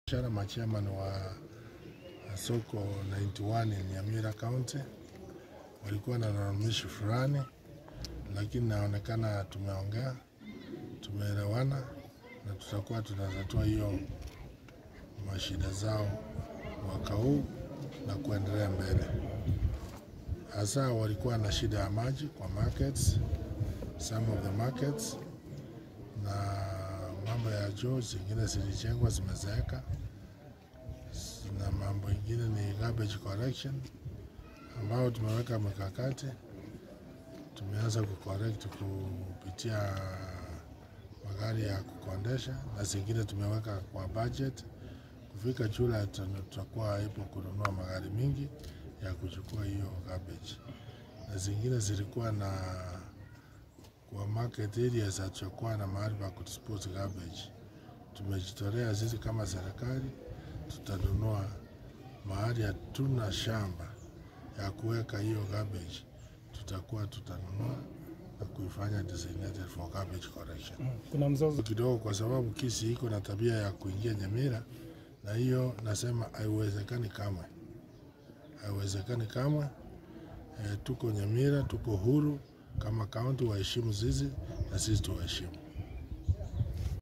Shara machairman wa soko 91 Nyamira County walikuwa na lalamishi fulani, lakini naonekana tumeongea, tumeelewana na tutakuwa tunatatua hiyo mashida zao mwaka huu na kuendelea mbele. Hasa walikuwa na shida ya maji kwa markets, some of the markets, na mambo ya choo zingine zilijengwa zimezeeka, na mambo ingine ni garbage collection ambao tumeweka mikakati, tumeanza kucorrect kupitia magari ya kukondesha, na zingine tumeweka kwa budget. Kufika Julai tutakuwa ipo kununua magari mingi ya kuchukua hiyo garbage, na zingine zilikuwa na kwa market areas hatujakuwa na mahali pa kudispose garbage. Tumejitolea sisi kama serikali, tutanunua mahali hatuna shamba ya kuweka hiyo garbage, tutakuwa tutanunua na kuifanya designated for garbage collection Kuna mzozo kidogo, kwa sababu kisi iko na tabia ya kuingia Nyamira, na hiyo nasema haiwezekani kamwe, haiwezekani kamwe. E, tuko Nyamira, tuko huru kama kaunti, waheshimu sisi na sisi tuwaheshimu.